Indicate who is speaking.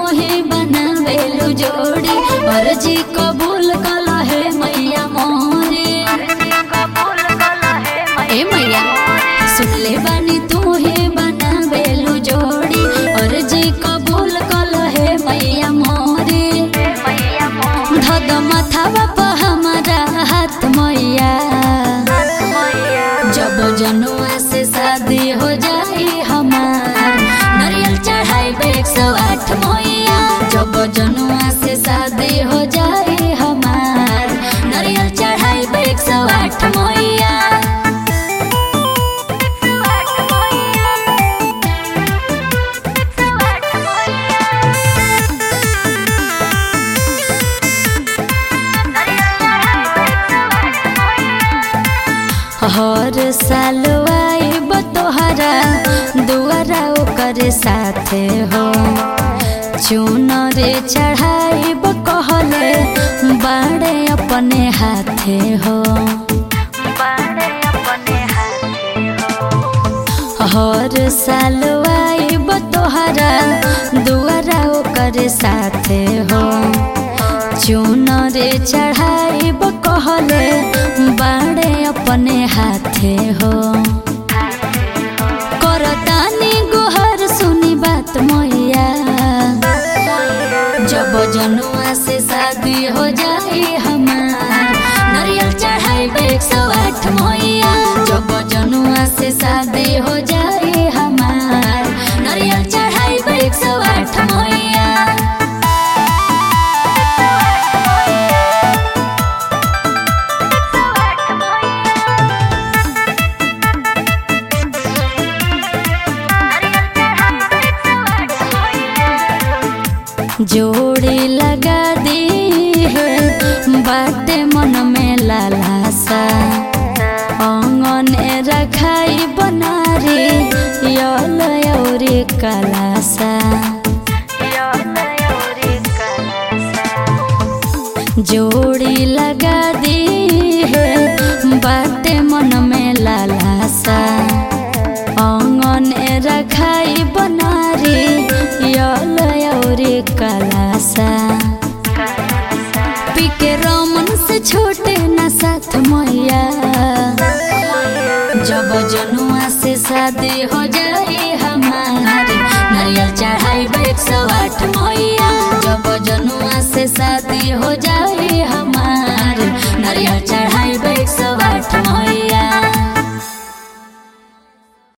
Speaker 1: ही बनावेलु जोड़ी अर्जी कबूल कला है मैया मोरे ए मैया सुन ले बानी तू ही बनावेलु जोड़ी अर्जी कबूल कला है मैया मोरे धद माथावा प हमारा हाथ मैया जब जनुआ से शादी हो जाई हमार नारियल चढ़ाई एक सौ आठ मैया जब जनुआ से शादी हो जाई हमार नारियल चढ़ाई एक सौ आठ मैया हर साल आइब तोहरा दुआरा ओकर साथे हो चुनरे चढ़ाइब कहले बाड़े अपने हाथे हो हर साल आइब तोहरा दुआरा ओकर साथे हो चुनरे चढ़ाइब कहले बाड़े अपने हाथे हो करतानी गोहर सुनी बात मैया जब जनुआ से शादी हो जाए हमार नारियल चढ़ाई एक सौ आठ मैया जब जनुआ से शादी हो जाए हमार नारियल चढ़ाई एक सौ आठ मैया जोड़ी लगा दी है बाटे मन में लालासा अंगने रखाई बनारी यल औरी कलासा जोड़ी लगा दी है बाटे मन में लालासा अंगने रखाई बनारी यल औरी कलासा पीके रमन से छोटे न साथ मैया जब जनुआ से शादी हो जाए हमारे नारियल चढ़ाई एक सौ आठ मैया जब जनुआ से शादी हो जाए